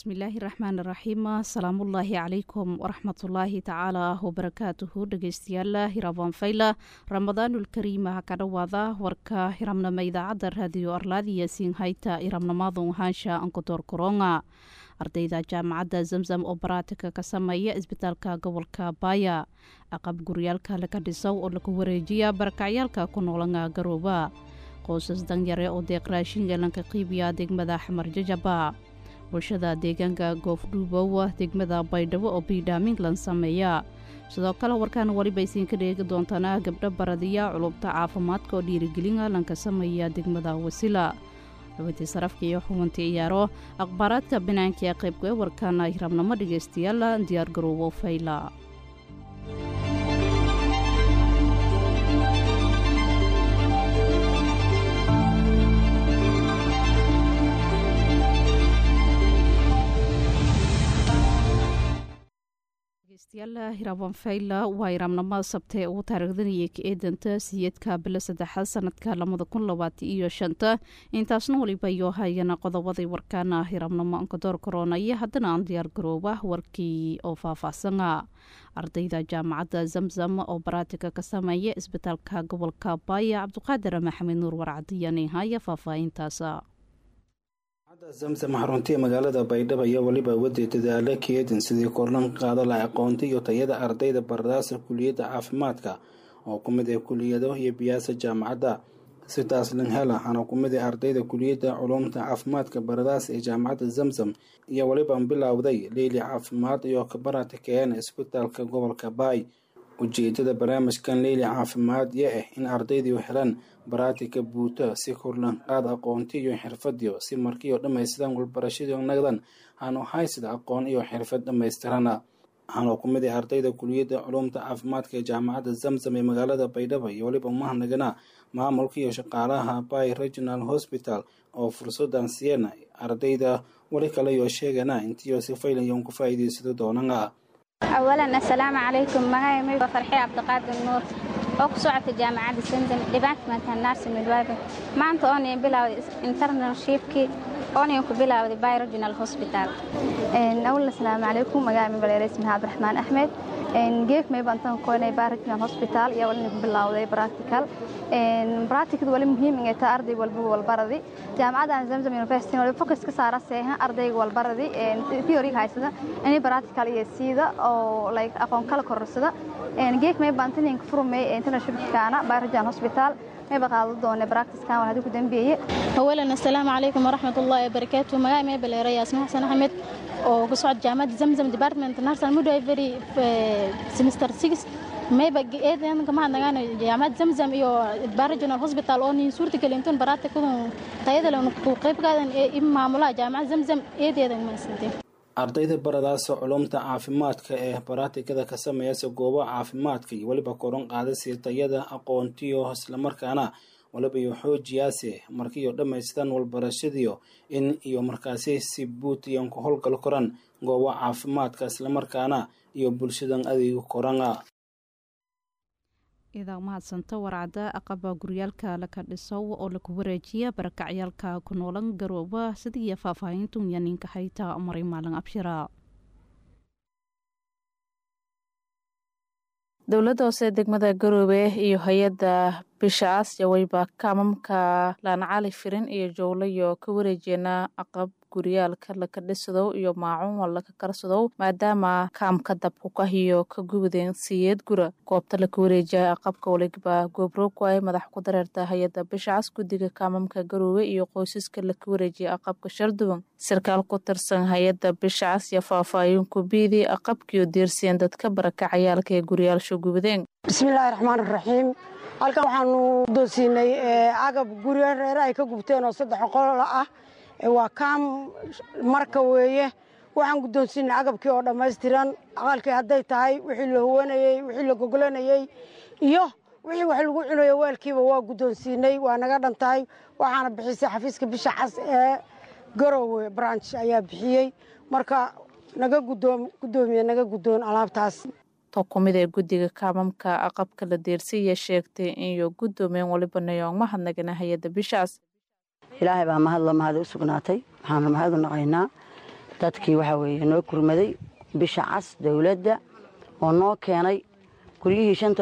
bismillaahi raxmaan raxiim asalaamullaahi calaykum waraxmatullaahi tacaala wabarakaatuhu dhegeystayaal hiraabaan fayla ramadaanulkariima ka dhowaada warka hiramnama idaacadda raadiyo arlaadiya siinhayta hiramnamaadun haansha ankodoor koronga ardayda jaamacadda zamzam oo baraatika ka sameeya isbitaalka gobolka baaya aqab guryaalka laga dhisow oo lagu wareejiya barakacyaalka ku noolanga garooba qoysas danyare oo deeq raashinga lanka qiibiya degmada xamar jajaba bulshada deegaanka goofdhuubow degmada baydhabo oo biidhaaminglan sameeya sidoo kale warkaan weliba isiinka dheegi doontaana gabdho baradiya culubta caafimaadka oo dhiirigelina lanka sameeya degmada wasila xubintii sarafka iyo xubantii ciyaaro akhbaaraadka banaanka ee qaybka ee warkaana hirabnamo dhegeystayaal diyaar garoobo fayla hiraban fayla waa iraabnimada sabta ee ugu taariikhdanayay ka eedanta siyeedka bilo saddexaad sanadka labada kun labaatan iyo shanta intaasna waliba iyo hayana qodobaday warkaana hiraabnimo ankadoor koronaya haddana aan diyaar garooba warkii oo faahfaahsana ardayda jaamacadda zamzam oo baraatika ka sameeya isbitaalka gobolka baaya cabdiqaadir maxamed nuur warcadiyani haya faahfaahintaasa zamzam xaruntii magaalada baydhabo ayaa weliba waday dadaala keedin sidii korlan qaada la aqoonta iyo tayada ardayda baradaasa kuliyadda caafimaadka oo ku mid ah kuliyado iyo biyaasa jaamacadda sidaas lanhela waxaana ku mid ah ardayda kuliyadda culumta caafimaadka baradaas ee jaamacadda zamzam iyo weliba bilowday leyli caafimaad iyo kabarata keena isbitaalka gobolka baay ujeedada barnaamijkan leyli caafimaad yo ah in ardaydu helaan baraatika buuta si korlan qaad aqoonti iyo xirfadiyo si markiioo dhammaystiran walbarashadii nagdan aanu haysida aqoon iyo xirfad dhammaystirana waxaana ku mid ah ardayda kuliyadda culumta caafimaadka ee jaamacadda zamzam ee magaalada baydhabo iyo weliba mahadnagana maamulka iyo shaqaalaha bay regional hosbital oo fursadan siiyana ardayda weli kale iyo sheegana intiyo si faylayon ku faa'iidaysado doonana awalan assalaamu calaykum magacay waa farxi cabdiqaadir nuur oo ku socota jaamacadda sandam departmentka nursing midwifer maanta oonay bilowday internshipkii oonay ku bilowday by regional hospital awal assalaamu calaykum magacay mabaleere ismaha cabdiraxmaan axmed geef may bantan koonay by regional hospital iyo walina ku bilowday practical practicadu wali muhiim inay tahay arday walba walbaradi jaamacaddan zamzam university wali focus ka saara seeha ardayga walbaradi theory haysada inay practical iyo siida oo like aqoon kala korsada geef may bantan in furmay internshipkaana by regional hospital mayba qaado doone practicekan waa hadii ku dambeeye awalan assalaamu calaykum waraxmatullaahi wabarakaatu magaca may baleera yaasmin xasan axmed oo ka socod jaamacadda zamzam department nursing midwifery semester six mayba eedanka mahadnagaan jaamacad zamzam iyo regional hospital oo nin suurta gelintun baraatikadun tayada ku qaybgaadan ee maamulaha jaamacad zamzam eedeedan maasantay ardayda baradaasa culumta caafimaadka ee baraatikada ka sameeyasa goobaha caafimaadka iyo weliba koran qaadasi tayada aqoontiyo islamarkaana waliba iyo xoojiyaase markiiyo dhammaystaan walbarashadiyo in iyo markaasi si buutiyan ku howlgal koran goobaha caafimaadka islamarkaana iyo bulshadan adeega korana idaa mahadsanta warcadda aqaba guryaalka laka dhisow oo lagu wareejiya barakacyaalka ku noolan garooba sidiiyo faahfaahintu yaninka hayta maray maalin abshira dowladda hoose degmada garoobe iyo hay-adda bisha aasya wayba kaamamka laanacali firin iyo jowlayo ka wareejeena aqab guryaalka laka dhisadow iyo maacuun laka karsadow maadaama kaamka dabkukahiyo ka gubadeen siyeed gura goobta laka wareejiya aqabka waliba goobroogwaay madax ku dareerta hay-adda bishacas guddiga kaamamka garoobe iyo qoysaska laka wareejiya aqabka sharduban sarkaal ku tirsan hay-adda bishacas iyo faahfaahin kubiidii aqabkiyo diirsiyeen dadka barakacayaalka ee guryaalsha gubadeen bismillaahi raxmaan raxiim halkan waxaanu doonsiinay agab guryo reere ay ka gubteen oo saddex qol ah waa kaam marka weeye waxaan guddoonsiinay agabkii oo dhammaystiran aqalkii hadday tahay wixii la huwanayey wixii la gogolanayey iyo wixii wax lagu cunayo weelkiiba waa guddoonsiinay waa naga dhan tahay waxaana bixisay xafiiska bisha cas ee garowe branch ayaa bixiyey marka naga guddoomiye naga guddoon alaabtaas to kumid ee guddiga kaamamka aqabka la deersiya sheegtay inyo guddoomeen waliba nayoong mahadnagana hay-adda bishaas ilaahay baa mahadla mahad u sugnaatay waxaanu mahad u naqaynaa dadkii waxaa weeye noo kurmaday bisha cas dowladda oo noo keenay guryihii shanta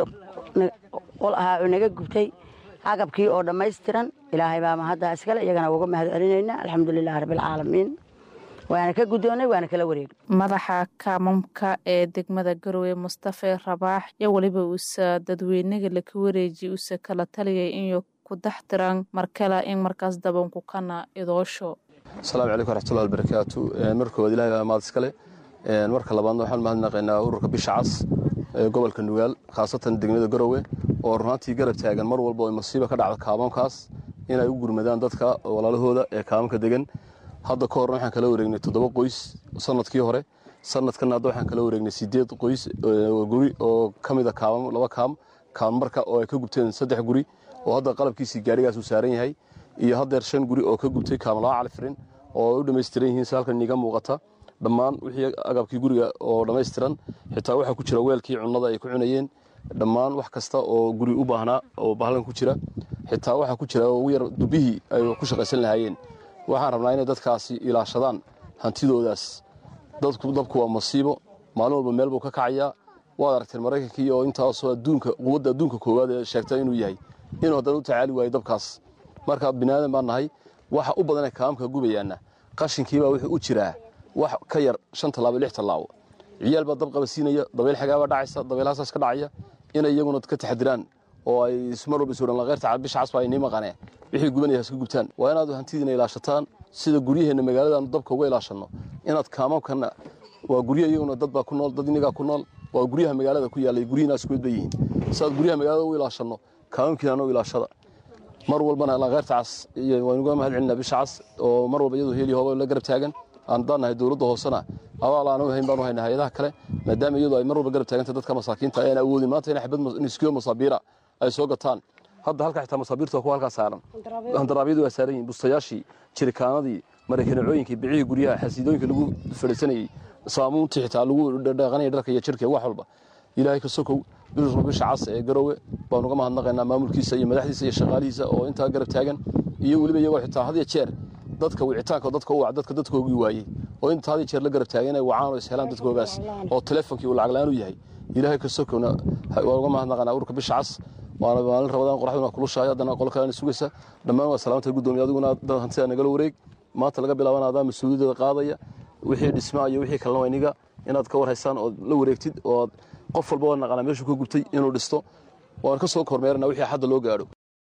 qol ahaa oo naga gubtay agabkii oo dhammaystiran ilaahay baa mahaddaa iskale iyagana uga mahad celinaynaa alxamdulilahi rabbialcaalamiin waana ka guddoonnay waana kala wareegnay madaxa kaamamka ee degmada garowe mustafe rabaax iyo weliba uusa dadweynaga laka wareeji uusa kala taliyay inuu ku dax tiran markale in markaas dabanku kana idoosho asalaamu calaykum waraxmatullahi albarakaatu marka koowaad ilahay baa mahad iskale marka labaadna waxaan mahadnaqaynaa ururka bisha cas ee gobolka nugaal khaasatan degmada garowe oo runaantii garab taagan mar walba oo masiiba ka dhacda kaamamkaas inay u gurmadaan dadka walaalahooda ee kaamamka degan hadda ka horna waxaan kala wareegnay toddoba qoys sanadkii hore sanadkanna hadda waxaan kala wareegnay sideed qoys guri oo ka mida kaamam laba kaam kaam marka oo ay ka gubteen saddex guri oo hadda qalabkiisii gaarigaas uu saaran yahay iyo haddeer shan guri oo ka gubtay kaam laba califirin oo ay u dhammaystiran yihiin si halkan iiga muuqata dhammaan wixii agabkii guriga oo dhammaystiran xitaa waxaa ku jira weelkii cunnada ay ku cunayeen dhammaan wax kasta oo guri u baahnaa oo bahlan ku jira xitaa waxaa ku jira ugu yar dubihii ay ku shaqaysan lahaayeen waxaan rabnaa inay dadkaasi ilaashadaan hantidoodaas dadku dabku waa masiibo maalin walba meel buu ka kacayaa waad aragteen maraykankii oo intaasoo adduunka quwadda adduunka koowaad ee sheegta inuu yahay inuu haddana u tacaali waayo dabkaas marka biniaadan baan nahay waxa u badanee kaamamka gubayaana qashinkiibaa wuxuu u jiraa wax ka yar shan tallaabo lix tallaabo ciyaal baa dab qabasiinaya dabayl xagaabaa dhacaysa dabeylhaasaas ka dhacaya inay iyaguna ka taxadiraan oo ay mar walba isuran laqeyrta bisha casba ay nii maqanee wixii gubanaya iska gubtaan waa inaad hantidiina ilaashataan sida guryaheenna magaaladaanu dabka uga ilaashanno inaad kaamamkana waa gurya iyaguna dad baa ku nool dad inigaa ku nool waa guryaha magaalada ku yaallay guryihiina isku mid bay yihiin sidaad guryaha magaalada u ilaashanno kaamamkiina u ilaashada mar walbana laqeyrta cas waynuga mahad celinaa bisha cas oo mar walba iyadoo heli hooba la garab taagan aan daannahay dowladda hoosena abaal aanu hayn baanu haynaa hay-adaha kale maadaama iyadoo ay mar walba garab taaganta dadka masaakiinta ayaan awoodin maanta in xabad niskiyo masaabiira ay soo gataan hadda halka xitaa masaabiirta waa kuwa halkaa saaran handaraabyadu waa saaran yihin bustayaashii jirikaanadii maraykanacooyinkii bicihii guryaha xasiidooyinka lagu fadhiisanayey saamuuntii xitaa lagu dhaqanaya dharka iyo jirka wax walba ilaahay ka sokow bisha cas ee garowe baanu uga mahadnaqaynaa maamulkiisa iyo madaxdiisa iyo shaqaalihiisa oo intaa garab taagan iyo weliba iyagoo xitaa had iyo jeer dadka wicitaanka dadka u wac dadka dadkoogii waayey oo inta had iyo jeer la garab taagan inay wacaan oo ishelaan dadkoogaas oo teleefonkii uu lacag la-aan u yahay ilaahay ka sokowna waan uga mahadnaqaynaa ururka bisha cas waana maalin rabadaan qoraxduna kulushahay haddana qolo kalena sugaysa dhammaan waa salaamta guddoomiya adiguna dad hantida nagala wareeg maanta laga bilaabana adaa mas-uuliyaddeeda qaadaya wixii dhismaa iyo wixii kalena wayniga inaad ka warhaysaan ood la wareegtid oo qof walba waa naqanaa meeshuu ka gubtay inuu dhisto waan ka soo kormeerana wixii xadda loo gaadho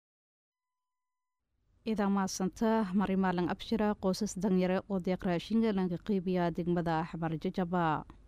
idaa mahadsanta mari maalin abshira qoysas danyare oo deeq raashinka lanka qeybiya degmada axmar jajaba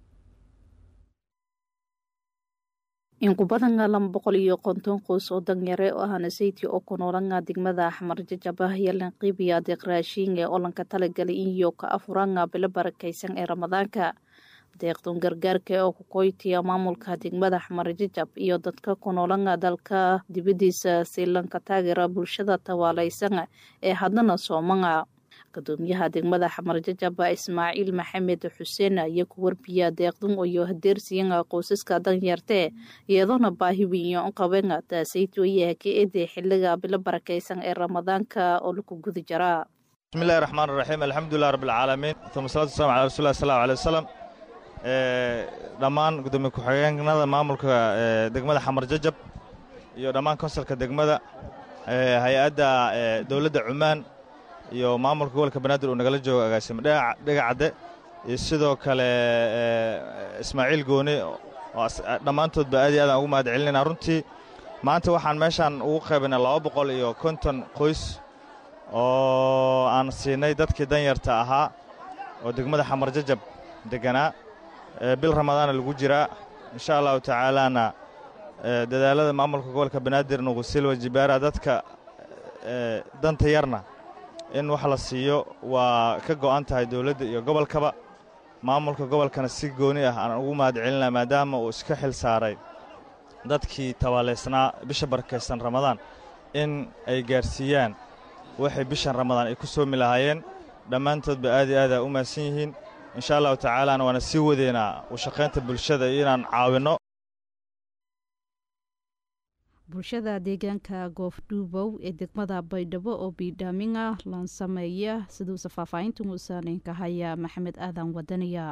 in ku badanga laba boqol iyo konton qoys oo danyare oo ahana sayti oo ku noolanga degmada axmar jajaba iyo lanqiibiya deeq raashinga oo lanka talagalay iyo ka afuranga bilo barakaysan ee ramadaanka deeqdun gargaarka oo ku koytiya maamulka degmada axmar jajab iyo dadka ku noolanga dalka dibadiisa si lanka taageera bulshada tawaalaysan ee haddana soomanga gudoomiyaha degmada xamar jajaba ismaaciil maxamed xuseen iyo ku warbiya deeqdun iyo hadeersiyan qoysaska danyartee iyadoona baahi weyn u qaben taasaytoyaha ka ede xiliga bilo barakaysan ee ramadaanka oo laku guda jaraa bismillahi raxmaan raxiim alxamdulilah rabbilcaalamiin uma salatu wasalam ala rasulilah sal allahu alay wasalam dhammaan gudoomiye ku-xigeenada maamulka degmada xamar jajab iyo dhammaan konsalka degmada hay-adda dowladda cumaan iyo maamulka gobolka banaadir uu nagala joogo agaasimo dhegacadde iyo sidoo kale ismaaciil gooni oo dhammaantoodba aad iyo aadaan ugu mahad celinayna runtii maanta waxaan meeshaan ugu qaybinay laba boqol iyo konton qoys oo aan siinay dadkii danyarta ahaa oo degmada xamar jajab deganaa bil ramadaana lagu jiraa insha allahu tacaalaana dadaalada maamulka gobolka banaadir nuqusilwa jibaara dadka danta yarna in wax la siiyo waa ka go'an tahay dowladda iyo gobolkaba maamulka gobolkana si gooni ah aan ugu mahad celinaa maadaama uu iska xil saaray dadkii tabaalaysnaa bisha barakaysan ramadaan in ay gaarsiiyaan waxay bishan ramadaan ay ku soomi lahaayeen dhammaantoodba aad iyo aadaa u mahadsan yihiin insha allahu tacaalaana waana sii wadeynaa u shaqaynta bulshada iyo inaan caawinno bulshada deegaanka goofdhuubow ee degmada baydhabo oo biidhaaminga lan sameeya siduusa faahfaahinta muusaaninka haya maxamed aadan wadaniya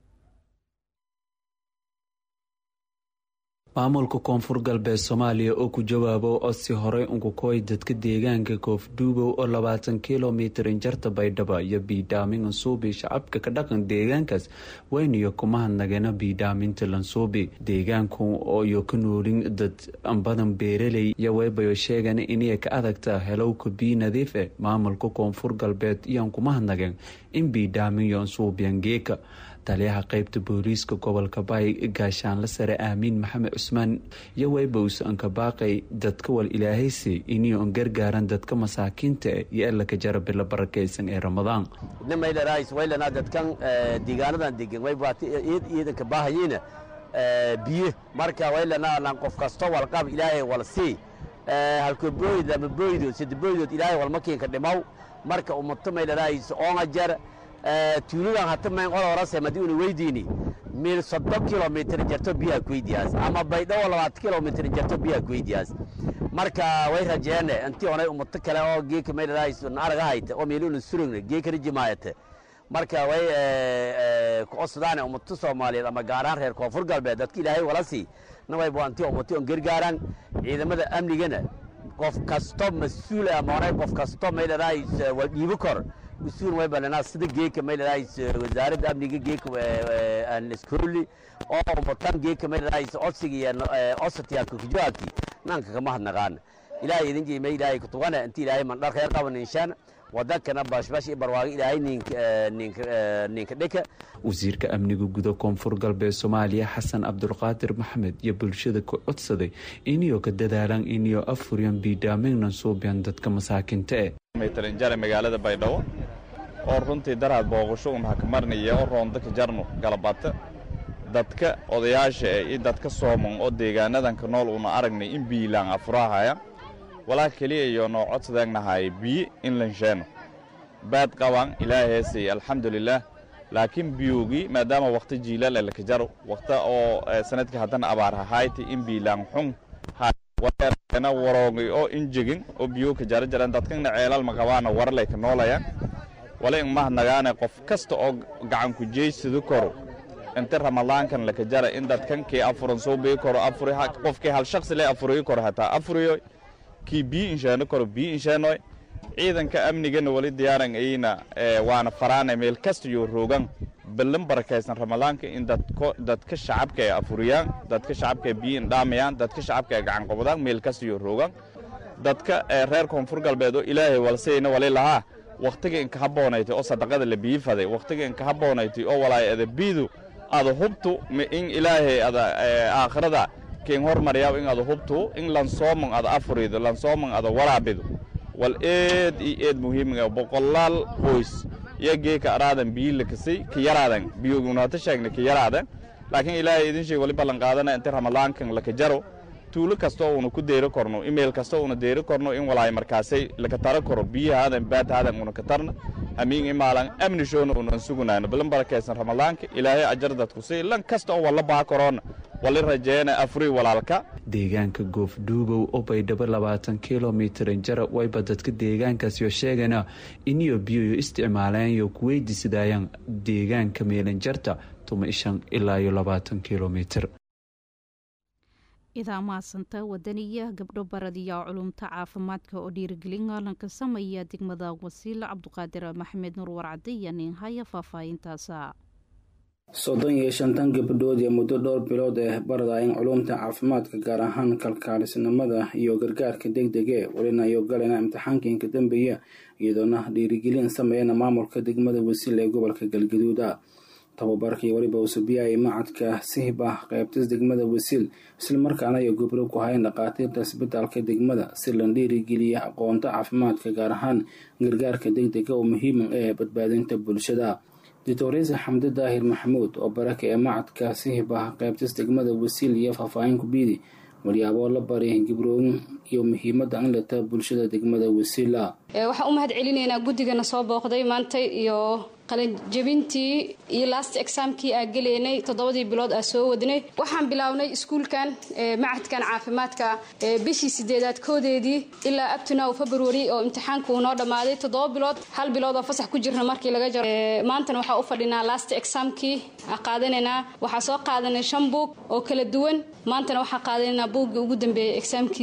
maamulka koonfur galbeed soomaaliya oo ku jawaabo codsi horey unkukoy dadka deegaanka koofdhuubow oo labaatan kilomitir injarta baydhaba iyo biidhaamin ansuubi shacabka ka dhaqan deegaankaas weyniyo kuma hadnageena biidhaaminta lansuubi deegaanku iyo ka noolin dad badan beeraley iyo weybayo sheegan inay ka adagta helowka bii nadiif e maamulka koonfur galbeed iyoan kuma hadnageen in biidhaaminyo ansuubiyan geeka taliyaha qeybta booliiska gobolka baay gaashaanla sare aamiin maxamed cusmaan iyo weybows anka baaqay dadka wal ilaahaysi inio an gargaaran dadka masaakiinta e iyo elaka jara bilo barakaysan ee ramadaan waylana dadkan deegaanadan degan waybaaiid iidanka baahayiina biyo marka waylana lan qof kasto walqab ilaahay wal sii halko booyd ama booydood sida booydood ilaahay walmakiinka dhimaw marka umato maylanays oonga jar tuuladan hata mayn qol horase madi una weydiini mil soddon kilomitr jarto biyaha kuweydiyaas ama baydhawo labaatan kilomitr jarto biyaha kuweydiyaas marka way rajeene intii onay umato kale oo geeka maydhanays araga hayta oo meeluna surugna geekana jimaayate marka way kucosdaane umato soomaaliyeed ama gaaraan reer koonfur galbeed dadka ilaahay wala sii nawayba antii umato on gargaaraan ciidamada amnigana qof kasto mas-uul ama onay qof kasto maydhanays waa dhiibo kor mas-uul way balanaa sida geeka maydhanays wasaaradda amniga geeka aniskurli oo umatan geeka maydhanays codsiga iyo cosatiyaalka kujawaabti nanka kama hadnaqaana ilaahay idin jiima ilaahay kutugana inti ilaahay mandhar khayr qaban inshaan wadankana bashbash iyo barwaago ilaahay ninka dhika wasiirka amniga guda koonfur galbeed soomaaliya xasan cabdulqaadir maxamed iyo bulshada ku codsaday inio ka dadaalaan inio afuryan biidhaamignan suubyan dadka masaakinta e maytarinjare magaalada baydhabo oo runtii daraad booqasho un hakamarnaya oo roondaka jarno galabata dadka odayaasha e iyo dadka sooman oo deegaanadanka nool una aragnay in biilaan afurahaya walaa keliya iyo noo codsadeennahay biyi in lansheeno baad qabaan ilaaheesay alxamdulilaah laakiin biyogii maadaama wakhti jiilaal elaka jaro wakhta oo sanadkii haddana abaar hahayti in biilaan xun na waroogay oo injegin oo biyo ka jara jaraan dadkana ceelal ma qabaana warlay ka noolayaan wala in mahadnagaane qof kasta oo gacan ku jeysadu koro inta ramadaankan laka jara in dadkan kii afuran soo bii koro afuri qofkii hal shakhsi le afuriyo koro hataa afuriyo kii bii insheeno koro bii insheenoy ciidanka amnigana wali diyaaran ayna waana faraana meel kasta iyo roogan ballan barakaysan ramadaanka in dadka shacabka ay afuriyaan dadka shacabka ay biyo indhaamayaan dadka shacabka ay gacan qabadaan meel kasta iyo roogan dadka reer koonfur galbeed oo ilaahay walseyna wali lahaa wakhtiga inka habboonaytay oo sadaqada la biifaday wakhtiga inka habboonaytay oo walaay ada biidu ada hubtu in ilaahay ada aakhirada keen hormaryaab in ada hubtu in lansooman ada afurido lansooman ada waraabido wal eed iyo eed muhiimiga boqolaal qoys iyo geeka araadan biyo lakasay ka yaraadan biyogunaata sheegna ka yaraadan laakiin ilaahay idin sheeg wali ballan qaadana inta ramadaankan laka jaro tuulo kasta oo una ku deyro korno imail kasta una deyro korno in walaay markaasay laka taro koro biyahaadan baadhaadan una ka tarna hamiin imaalan amni shoona unan sugunayno balan barakaysan ramadaanka ilaahay ajar dadku si lan kasta oo walla baa koroona wali rajeena afuri walaalka deegaanka goofdhuubow oo baydhabo labaatan kilomitir injara wayba dadka deegaankaasyo sheegana iniyo biyoyo isticmaalaanyo kuweydiisadayaan deegaanka meelanjarta tuma ishan ilaa iyo labaatan kilomitir idaa mahadsanta wadaniya gabdho baradiya culumta caafimaadka oo dhiirigelin aalanka sameeya degmada wasiila cabduqaadir maxamed nuur warcade iyo nin haya faahfaahintaasa soddon iyo shantan gabdhood ee muddo dhowr bilood ee baradayan culumta caafimaadka gaar ahaan kalkaalisnimada iyo gargaarka degdege welina iyo galena imtixaanka inka dambeeya iyadoona dhiirigelin sameeyana maamulka degmada wasiil ee gobolka galgaduuda tababarkii weliba usubiyahay macadka sihib ah qeybtas degmada wasiil islamarkaana ay gobro ku hayn dhaqaatiirta isbitaalka degmada si la dhiirigeliya aqoonta caafimaadka gaar ahaan gargaarka degdega oo muhiima ee badbaadinta bulshada doctoresa xamdi daahir maxamuud oo baraka ee macadka sihib ah qeybtas degmada wasiil iyo faahfaahin kubiidi walyaaboo la bari gibrooyin iyo muhiimada in lata bulshada degmada wasiila waxaan u mahad celinaynaa guddigana soo booqday maanta iyo qalinjebintii iyo last examkii aa geleynay toddobadii bilood aa soo wadnay waxaan bilownay iskuulkan macadkan caafimaadka bishii sideedaad koodeedii ilaa abtunow february oo imtixaanku uu noo dhammaaday toddoba bilood hal bilood oo fasax ku jirna markii laga jaro maantana waxaa u fadhinaa last examkii qaadanaynaa waxaa soo qaadanay shan buug oo kala duwan maantana waxaa qaadanaynaa buuggii ugu dambeeyey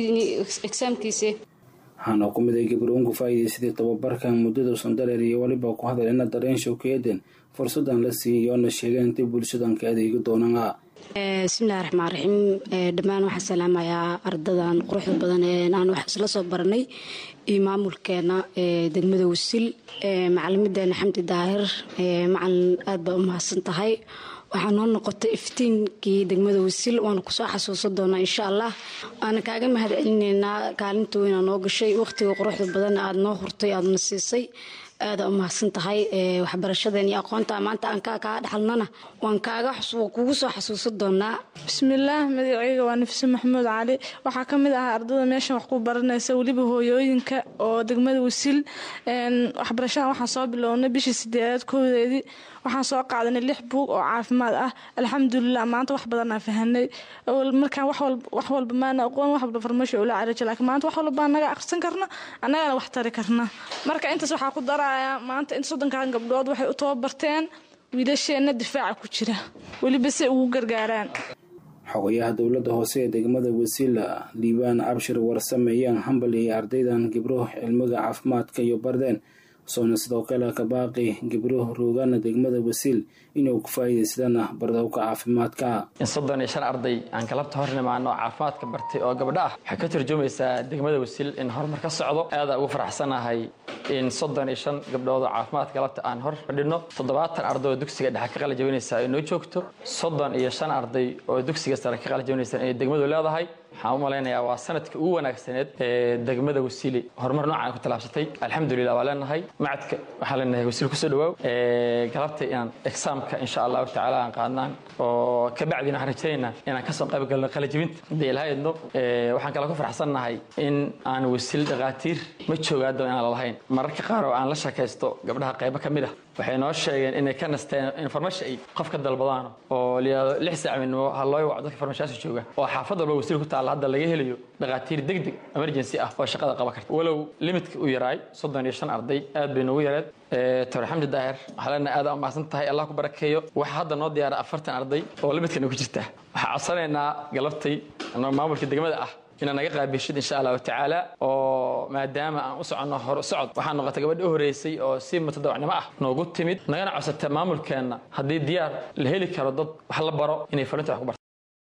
exaamkiisi waxaana ku miday gabroon ku faa'iidaysaday tababarkan muddada sandareer iyo weliba ku hadalina dareen showkeeden fursadan la siiyay oona sheegeen intii bulshadan ka adeegi doonaan bismillahi raxmaan raxiim dhammaan waxaan salaamayaa ardadan quruxda badan ee aan wax isla soo baranay iyo maamulkeena degmada wasil macalimideena xamdi daahir macalin aad baa u mahadsan tahay waxaa noo noqotay iftiinkii degmada wasil waana kusoo xasuusan doonaa insha allah waana kaaga mahad celineynaa kaalinta weyna noo gashay waqtiga quruxda badan aad noo hurtay aadna siisay aada u mahadsan tahay waxbarashadeen iyo aqoonta maanta aan kaa dhexalnana waan kaaga kugu soo xasuusan doonaa bismillaah magaceyga waa nafise maxamuud cali waxaa ka mid ah ardada meeshan wax ku baranaysa weliba hooyooyinka oo degmada wasiil waxbarashadan waxaan soo bilownay bishii sideedaad koodeedii waxaan soo qaadanay lix buug oo caafimaad ah alxamdulilah maanta wax badanaa fahanay markaan wax walba maana aqoon wax walba farmasho ula caraja laakiin maanta wax walba naga aqrisan karna annagana wax tari karna marka intaas waxaa ku darayaa maanta inta soddonkan gabdhood waxay u tababarteen wiilasheenna difaaca ku jira weliba si ugu gargaaraan xogayaha dowladda hoose ee degmada wasiila liibaan abshir warsameeyaan hambal iyo ardaydan gibro cilmiga caafimaadka iyo bardeen soona sidoo kale kabaaqi gibro roogana degmada wasiil inuu ku faa'iidaystaan bardowka caafimaadka in soddon iyo shan arday aan galabta hor nimaano caafimaadka bartay oo gabdho ah waxay ka turjumaysaa degmada wasiil in horumar ka socdo aada ugu faraxsanahay in soddon iyo shan gabdhood oo caafimaadka galabta aan hor fadhino toddobaatan arday oo dugsiga dhexe ka qalajabinaysa ay noo joogto soddon iyo shan arday oo dugsiga sare ka qalajabinaysa inay degmadu leedahay waxaan u malaynayaa waa sanadka ugu wanaagsaneed ee degmada wasiili horumar noocan ku tallaabsatay alxamdulilah waa leenahay macadka waxaan leenahay wasiil kusoo dhawaaw galabta inaan exaamka insha allahu tacaala aan qaadnaan oo kabacdina waxaan rajaynaynaa inaan kasoo qayb galno qalajibinta haddii ilaha idno waxaan kale ku faraxsannahay in aan wasiil dhakhaatiir ma joogaado inaan lalahayn mararka qaar oo aan la shakaysto gabdhaha qaybo ka mid ah waxay noo sheegeen inay ka nasteen information ay qof ka dalbadaan oo layihahdo lix saac midnimo ha loo waco dadka farmashaasi jooga oo xaafad walba wasiil ku taalla hadda laga helayo dhakhaatiir deg deg emergency ah oo shaqada qaban karta walow limitka u yaraay soddon iyo shan arday aad bay noogu yareed doctor xamdi daahir waxaa leenahay aad u mahadsan tahay allah ku barakeeyo waxaa hadda noo diyaara afartan arday oo limitkana ku jirta waxaa codsanaynaa galabtay maamulka degmada ah inaad naga qaabishid insha allahu tacaala oo maadaama aan u soconno hor socod waxaa noqotay gabadhi u horeysay oo si mutadawacnimo ah noogu timid nagana codsata maamulkeenna haddii diyaar la heli karo dad wax la baro inay farinta wax ku barto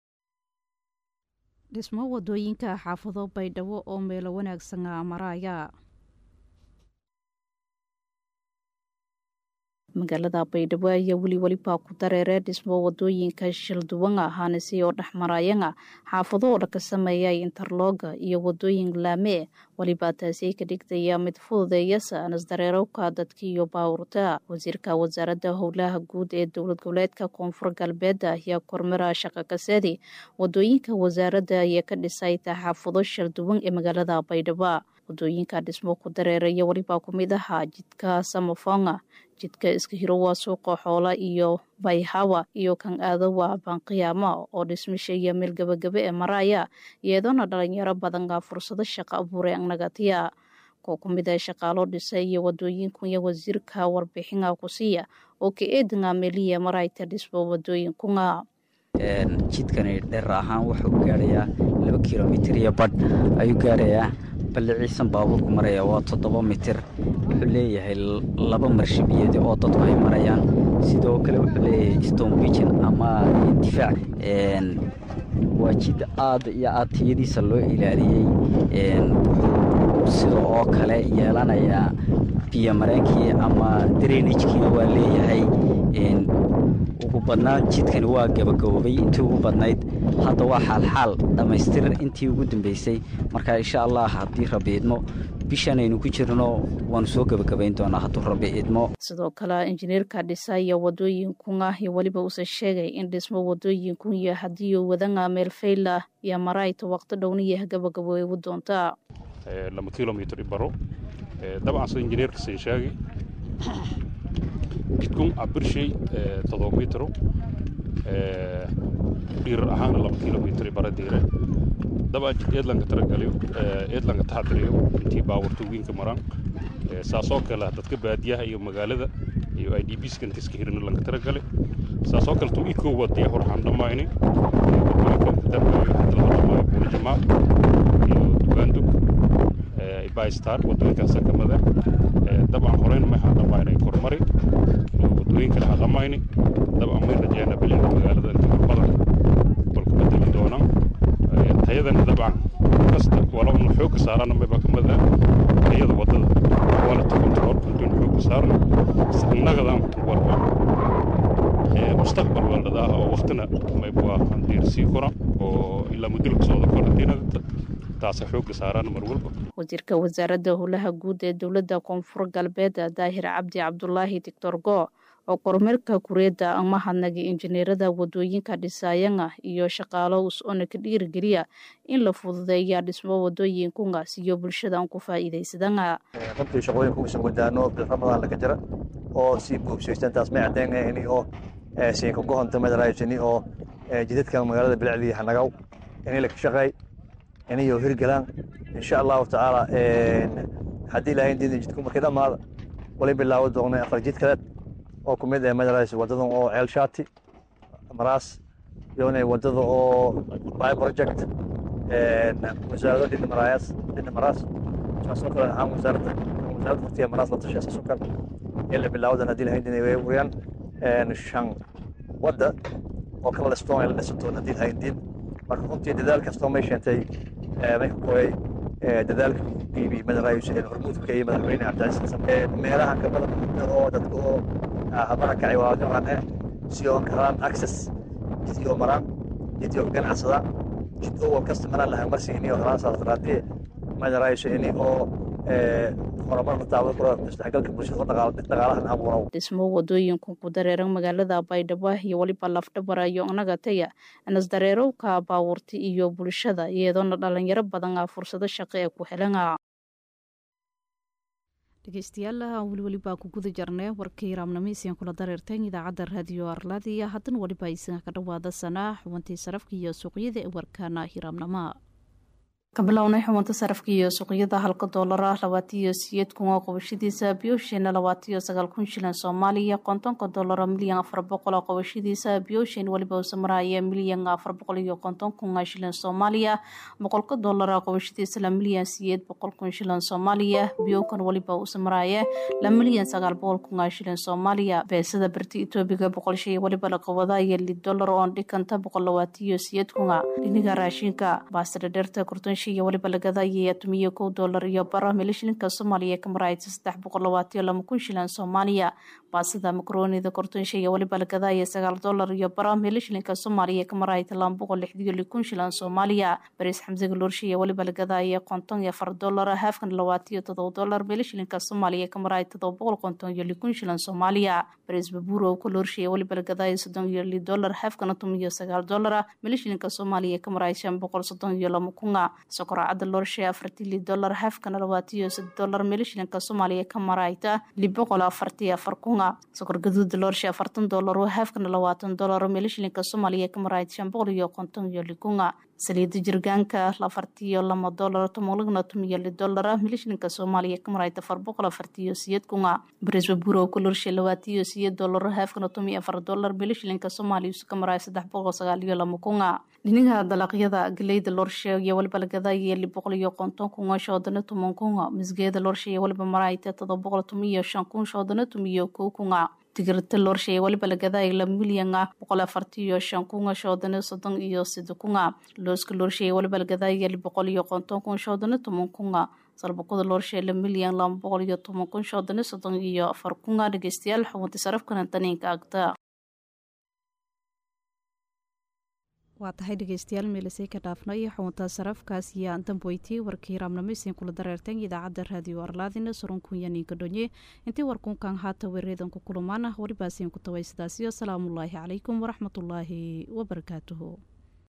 dhismo wadooyinka xaafado baydhabo oo meelo wanaagsan maraya magaalada baydhabo ayaa weli welibaa ku dareeree dhismo wadooyinka shilduwan ahaanisi oo dhexmarayana xaafado oo dhaka sameeyay interlooga iyo wadooyin laamee welibaa taasi ka dhigtaya mid fududeeyasa anisdareerowka dadka iyo baawurta wasiirka wasaaradda howlaha guud ee dowlad goboleedka koonfur galbeed ayaa kormara shaqa kaseedi wadooyinka wasaaradda ayaa ka dhisay xaafado shilduwan ee magaalada baydhabo wadooyinka dhismo ku dareeraya welibaa ku mid ahaa jidka samafonga jidka iska hiro waa suuqa xoola iyo bayhawa iyo kan aadawa banqiyaama oo dhismisha meel gabagaba ee maraya iyadoona dhalinyaro badana fursado shaqo abuuray anagatiya koo ku mid a shaqaalo dhisa iyo wadooyinkunya wasiirka warbixina kusiiya oo ka eedinga meeliya marayta dhismo wadooyinkunga jidkani dheer ahaan wuxuu gaarayaa laba kilomitir iyo badh ayuu gaarayaa balliciisan baabuurku maraya waa toddoba mitir wuxuu leeyahay laba marshabiyeed oo dadku ay marayaan sidoo kale wuxuu leeyahay stone bijan ama difaac waa jid aad iyo aad tiyadiisa loo ilaaliyey wuxuu sida oo kale yeelanayaa biyo mareenkii ama drainajkiina waa leeyahay ugu badnaan jidkani waa gabagaboobay intii ugu badnayd hadda waa xaalxaal dhammaystir intii ugu dambeysay marka insha allah haddii rabi idmo bishan aynu ku jirno waanu soo gebagabayn doonaa hadduu rabi idmo sidoo kale injineerka dhisaya wadooyinkunga iyo weliba uuse sheegay in dhismo wadooyinkunya haddii wadanga meel fayla iyo marayta waqti dhowniya gabagaboobu doontaa laba kilomitr ibaro dabcan sida injineerka siin sheegay jidkun cabirshay todoba mitro dhiirar ahaana laba kilomitr bara diire dabcan jid eedlanka taragaliyo eedlanka taxadiriyo intii baawarta wiinka maraan saasoo kale dadka baadiyaha iyo magaalada iyo i d b skan iska hirina lanka taragale saasoo kale tuu ikoo wadaya hor waxaan dhammayni wadooyinka darbayo hadda laga dhamaayo buuli jamaal iyo dubaandug ibystar wadooyinkaasa kamida dabcan horeyna maxaan dhammaynay kormari wadooyinkana ha dhammayni dabcan may rajeena bilinka magaalada inta badan balku bedeli doonaan tayadana dabcan kasta wala unu xoogga saarana mayba kamid ah tayada wadada quality control intuun xoogga saarno innagadan walba mustaqbal weldhadaah oo waqtina mayba diirsii kora oo ilaa mudulka socda karantiinada taasa xoogga saaraan mar walba wasiirka wasaaradda howlaha guud ee dowladda koonfur galbeed daahir cabdi cabdulaahi doctor go oo kormeerka kureedda amahadnaga injineerada wadooyinka dhisaayanga iyo shaqaalo us-ona ka dhiirigeliya in la fududeeya dhismo wadooyinkunga siyo bulshada aan ku faa'iidaysadanga runtii shaqooyinka usan wadaano bil ramadaan laga jira oo si buubsaysan taas may caddeynayni oo siinka gohonta madaraysani oo jidadka magaalada bilacdii hanagaw inay la ka shaqeey inayo hirgalaan insha allahu tacaala haddii ilaahay diida jidku markay dhammaada walay bilaawo doonay afar jid kaleed oo ku mid ah madarays wadadan oo ceel shaati maraas iyona wadada oo by project wasaarado dhina maraayas dhina maraas saasoo kale ahaan wasaaradda wasaaradda waqtiga maraas la tashay saasoo kale in la bilaawadan haddii ilaahay diida way wariyaan shan wadda oo kala dhistoon ay la dhisato haddii ilaahay diid marka runtii dadaal kastoo may sheentay may ka kooyay dadaalka bibi madaraayus ee hormuudka iyo madaxweyne cabdicasiis xasan meelaha ka badan oo dadka oo habara kacay waa garan eh si oo karaan access jidkii oo maraan jidkii oo ganacsadaan jid oo wal kasta maraan lahaa marsi ini oo haraan saas daraadee madaraayus ini oo horumar la taabo karo isdhexgalka bulshada oo dhaqaalahan abuurow dhismo wadooyinku ku dareeran magaalada baydhabo iyo weliba lafdhabara iyo nagataya anas dareerowka baawurta iyo bulshada iyadoona dhalinyaro badan a fursado shaqo ee ku helana dhegeystayaal weli welibaa ku guda jarnay warkii raamnameysian kula dareerteen idaacadda raadiyo arlaadiya haddana weliba isaga ka dhawaada sanaa xubantii sarafka iyo suuqyada ee warkaana hiraamnama kabilownay xubunta sarafka iyo suuqyada halka doolara labaatiyo siyeed kun oo qobashadiisa biyoshin labaatiyo sagaal kun shilan soomaaliya kontonka doolara milyan afar boqol oo qobashadiisa biyoshin weliba usamaraya milyan afar boqol iyo konton kun shilan soomaaliya boqolka doolara qobashadiisa la milyan siyeed boqol kun shilan soomaaliya biyokan weliba usamaraya la milyan sagaal boqol kun shilan soomaaliya beesada berti etoobiga boqol shay weliba la qabadaya lid dolar oon dhikanta boqol labaatiyo siyeed kunga dhiniga raashinka baasada dheerta korton iyo weliba lagadaya tumiyo kow doolar iyo bara mili shilinka soomaaliya ka maraysa saddex boqol labaatiyo lama kun shilan soomaaliya baasida makroonida kortonsha iyo weliba lagadaya sagaal doolar iyo bara mili shilinka soomaaliya ka maraysa lama boqol lixdiyo likun shilan soomaaliya bariis xamsiga loorsha iyo weliba lagadaya konton iyo afar doolar haafkan labaatiyo todoba doolar mili shilinka soomaaliya ka maraya todoba boqol konton iyo likun shilan soomaaliya bariis babuuro ka loorsha iyo weliba lagadaya soddon iyo li doolar haafkana tumiyo sagaal doolara mili shilinka soomaaliya ka maraya shan boqol soddon iyo lama kunga sokoracada loorshe afartili dolar haafkana labaatiyo sad dolar mili shilinka soomaaliya ka marayta li boqol afartiyo afar kunga sokor gaduuda loorshe afartan dolar oo haafkana labaatan dolar mili shilinka soomaaliya ka marayta shan boqol iyo konton iyo likunga saliida jirgaanka lafartiyo lama dolar tomolagna tumiyo li dolara mili shilinka soomaaliya ka marayta afar boqol afartiyo siyed kunga barisba burow ka loorshe labaatiyo siyed dolar haafkana tumiyo afar dolar mili shilinka soomaaliya ka maraya saddex boqol sagaal iyo lama kunga dhinaga dalaqyada galeyda loorshe iyo waliba lagadaya li boqol iyo konton kunga shoodana tuman kunga misgeeda loorshe iyo waliba marayta todoba boqol tumiyo shan kun shoodana tumiyo kow kunga tigirta loorshe iyo waliba lagadaya la milyanga boqol afartiyo shan kunga shoodana soddon iyo sida kunga looska loorshe iyo waliba lagadaya li boqol iyo konton kun shoodana tuman kunga salbakada loorshe la milyan laba boqol iyo toban kun shoodana soddon iyo afar kunga dhegeystayaal xubunta sarafkana taniinka agta waa tahay dhegeystayaal meelisay ka dhaafnay xubunta sarafkaas iyo damboyti warkii raamnameysin kula dareerteen idaacadda raadiyo arlaadina surunkunyaniinka dhonye intii warkunkan haata wereedan ku kulumaan welibaasiin ku taway sidaasiyo asalaamullaahi calaykum waraxmatullaahi wabarakaatuhu